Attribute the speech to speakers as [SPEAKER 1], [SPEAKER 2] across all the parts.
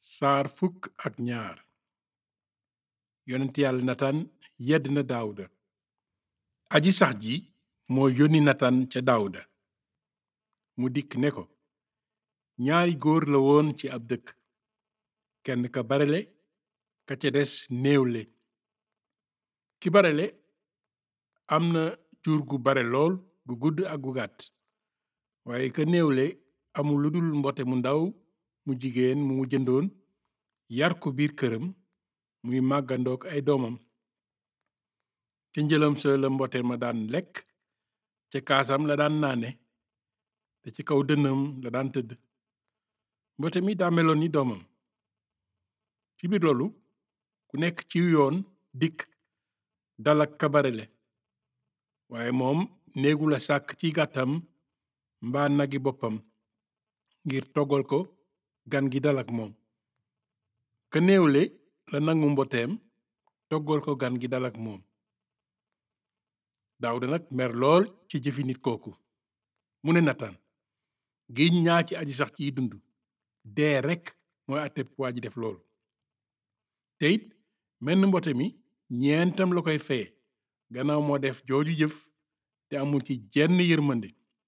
[SPEAKER 1] saar fukk ak ñaar yonent yàlla nataan yedd na daawuda aji sax ji moo yónni nataan ca daawuda mu dikk ne ko ñaari góor la woon ci ab dëkk kenn ka barele ka ca des néewle ki barele am na jur gu bare lool gu gudd ak gu gàtt waaye ka néewle amul lu dul mbote mu ndaw mu jigéen mu mu jëndoon yar ko biir këram muy màggandook ay doomam ca njëlam sa la mbote ma daan lekk ca kaasam la daan naane te ci kaw dënnam la daan tëdd mbote mi daa meloon ni doomam ci biir loolu ku nekk ci yoon dikk dalak ka barele waaye moom néegu la sàkk ci gàttam mbaa nagi boppam ngir toggal ko gan gi dalak moom ka néewle la nangu mboteem toggal ko gan gi dalak moom Daawuda nag mer lool ci jëfi nit kooku mu ne Nataan giñ ñaa ci aji sax ciy dund dee rekk mooy àtteb waa ji def lool te it menn mbote mi ñeentam la koy feye gannaaw moo def jooju jëf te amul ci jenn yërmande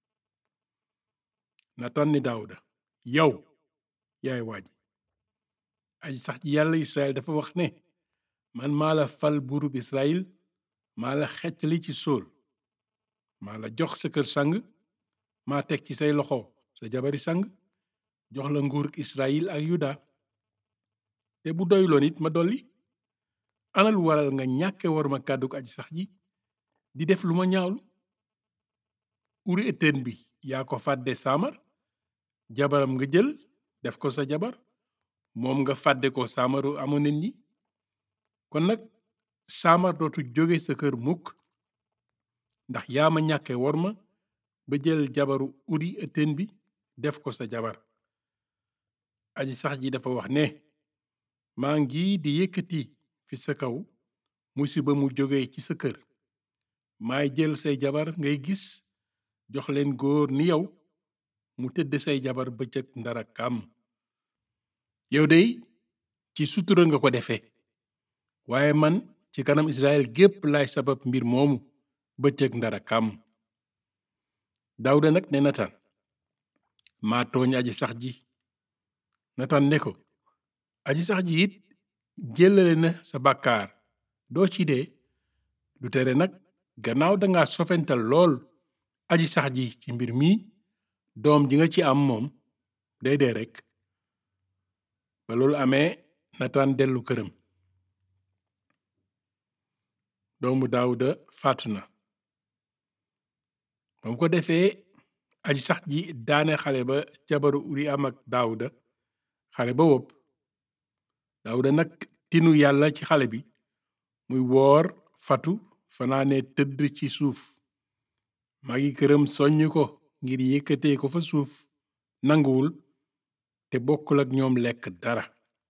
[SPEAKER 1] Nataan ni Daawuda yow yaay waaj aji sax ji yàlla Israel dafa wax ne man maa la fal buurub Israel maa la xeccali ci sóol maa la jox sa kër sang maa teg ci say loxo sa jabari sang jox la nguuruk Israel ak Yuda te bu doyloon it ma dolli ana lu waral nga ñàkke war ma kàdduk aji sax ji di def lu ma ñaawlu uri ëtteen bi yaa ko fàdde saamar jabaram nga jël def ko sa jabar moom nga fàdde ko saamaru amonen yi kon nag saamar dootu jóge sa kër mukk ndax yaa ma ñàkke war ma ba jël jabaru uri ëtteen bi def ko sa jabar aji sax ji dafa wax ne maa ngi di yëkkati fi sa kaw musiba mu jóge ci sa kër maay jël say jabar ngay gis jox leen góor ni yow mu tëdd say jabar bëccëg ndara kàmm yow dey ci sutura nga ko defe waaye man ci kanam Israel gépp laay sabab mbir moomu bëccëg ndara kàmm Daawuda nag ne Nataan maa tooñ aji sax ji Nataan ne ko aji sax ji it jëlale na sa bàkkaar doo ci dee du tere nag gannaaw danga sofental lool aji sax ji ci mbir mi doom ji nga ci am moom day dee rekk ba loolu amee Nataan dellu këram doomu Daawuda faatu na ba mu ko defee aji sax ji daane xale ba jabaru uri am ak Daawuda xale ba wopp Daawuda nag tinu yàlla ci xale bi muy woor fatu fanaane tëdd ci suuf magi këram soññ ko ngir yëkkatee ko fa suuf nanguwul te bokkul ak ñoom lekk dara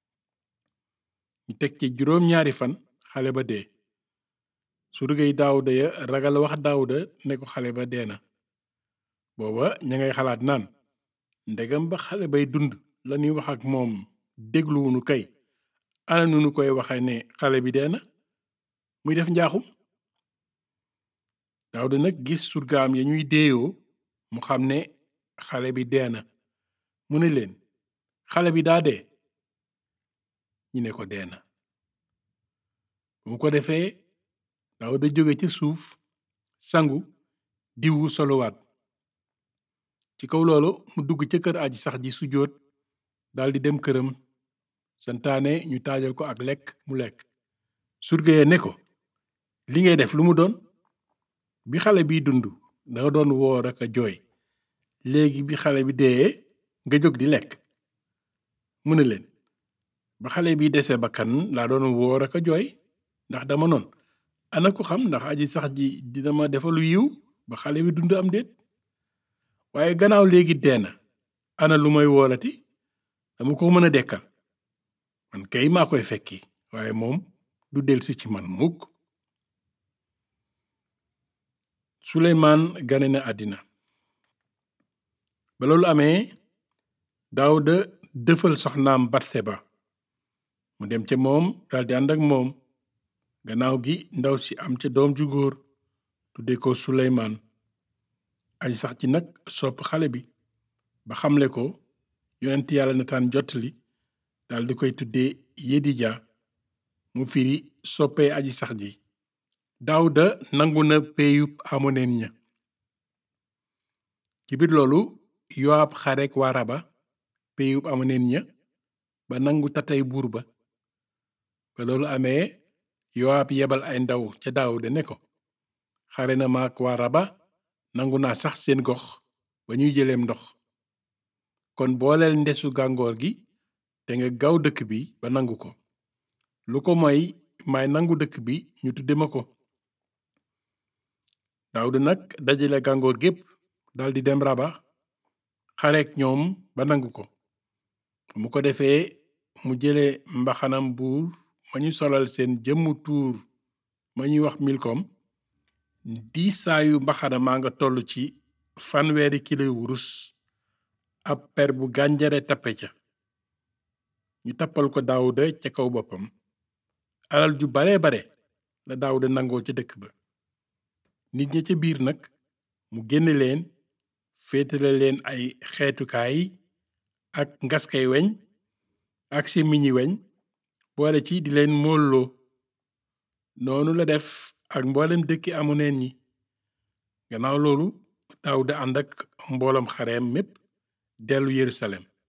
[SPEAKER 1] ñu teg ci juróom ñaari fan xale ba dee surgay Daawuda ya ragal wax Daawuda ne ko xale ba dee na booba ña ngay xalaat naan ndegam ba xale bay dund lañuy wax ak moom dégluwunu kay ana nu nu koy waxe ne xale bi dee na muy def njaaxum Daawuda nag gis surgaam ya ñuy deeyoo mu xam ne xale bi dee na mu ne leen xale bi daa dee ñu ne ko dee na bu mu ko defee Daawuda jóge ca suuf sangu diwu soluwaat ci kaw loolu mu dugg ca kër aji sax ji sujjóot daldi dem këram santaane ñu taajal ko ak lekk mu lekk surga ya ne ko li ngay def lu mu doon bi xale biy dund danga doon woor ak a jooy léegi bi xale bi dee nga jóg di lekk mu ne leen ba xale bi dese bakkan laa doon woor ak a jooy ndax dama noon ana ko xam ndax aji sax ji dina ma defalu yiw ba xale bi dund am déet waaye gannaaw léegi dee na ana lu may woolati dama ko mën a dekkal man kay maa koy fekki waaye moom du delsi ci man mukk suleymaan gane na àddina ba loolu amee daawuda dëfal soxnaam batseba mu dem ca moom daldi ànd ak moom gannaaw gi ndaw si am ca doom ju góor tudde ko suleymaan aji sax ji nag sopp xale bi ba xamle ko yonent yàlla nataan jottali daldi koy tudde yedija mu firi soppee aji sax ji daawuda nangu na péeyub amoneen ña ci biir loolu yowaab xarek waa raba péeyub amoneen ña ba nangu tatay buur ba ba loolu amee yowaab yebal ay ndaw ca daawuda ne ko xare na maak waa raba nangu naa sax seen gox ba ñuy jëleem ndox kon booleel ndesu gàngoor gi te nga gaw dëkk bi ba nangu ko lu ko moy may nangu dëkk bi ñu tudde ma ko daawuda nag dajale gàngoor gépp daldi dem raba xareek ñoom ba nangu ko mu ko defee mu jële mbaxanam buur ma ñu solal seen jëmmu tuur ma ñuy wax milkom diisaayu mbaxana maa nga toll ci fanweeri kilo wurus ab per bu gànjare tappe ca ñu tappal ko daawuda ca kaw boppam alal ju bare bare la daawuda nangoo ca dëkk ba nit ña ca biir nag mu génne leen féetale leen ay xeetukaay ak ngaskay weñ ak sémmiñi weñ boole ci di leen móolloo noonu la def ak mboolem dëkki amoneen ñi gannaaw loolu daawuda ànd ak mboolam xareem mépp dellu yerusalem